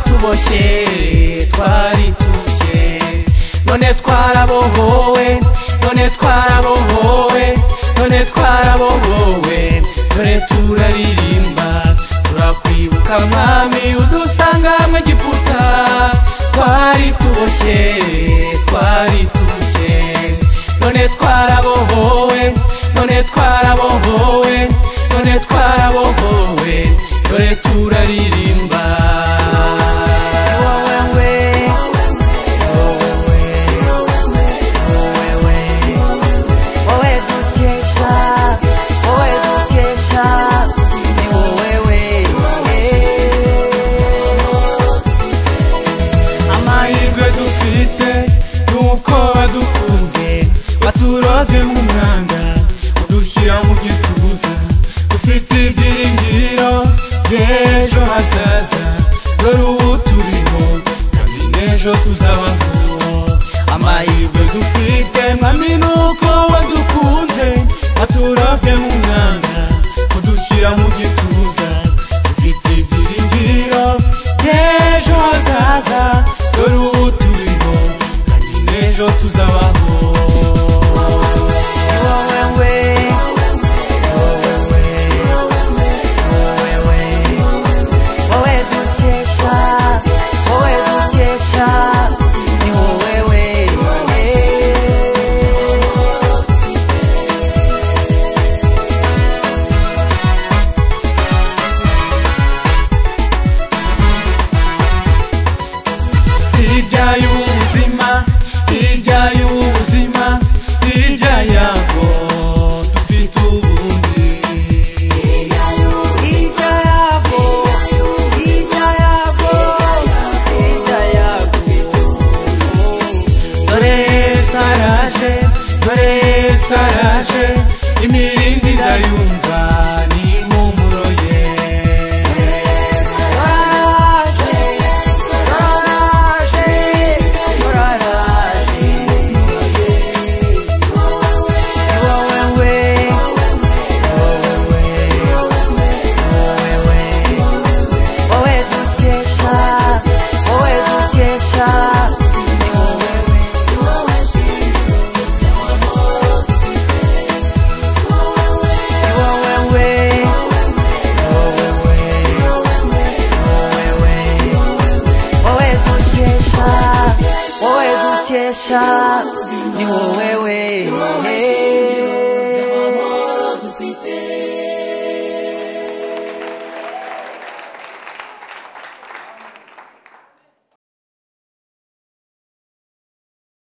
twaboshye twaritushye none twarabohowe none twarabohowe none twarabohowe dore turaririmba turakwibuka mwami udusanga mu giputa twari tuboshye twari tuboshye none twarabohowe none twarabohowe none twarabohowe dore turaririmba wowe dukesha wowe dukesha ni wowe we amahirwe dufite ni uko wadukunze waturobye nk'umwanda udushyira mu gituza dufite ibyiringiro by'ejo hazaza dore ubu turiho kandi n'ejo tuzabaho amahirwe dufite mwami ni uko wadukunze waturobye nk'umwanda udushyira mu gituza dufite ibyiringiro by'ejo hazaza dore ubu turiho kandi n'ejo tuzabaho ni wowe we wowe we wowe we wowe dukesha wowe dukesha ni wowe we hirya y'ubuzima hirya y'ubuzima hirya yabwo dufite ubundi Hirya yabwo, hirya yabwo, hirya yabwo. dore Yesu araje dore Yesu araje imiringa idayumva ni impumuro ye Baraje, baraje, baraje. Ni wowe we, wowe we, wowe we. Wowe dukesha, wowe dukesha, ni wowe we. Ni wowe we, wowe dukesha wowe dukesha ni wowe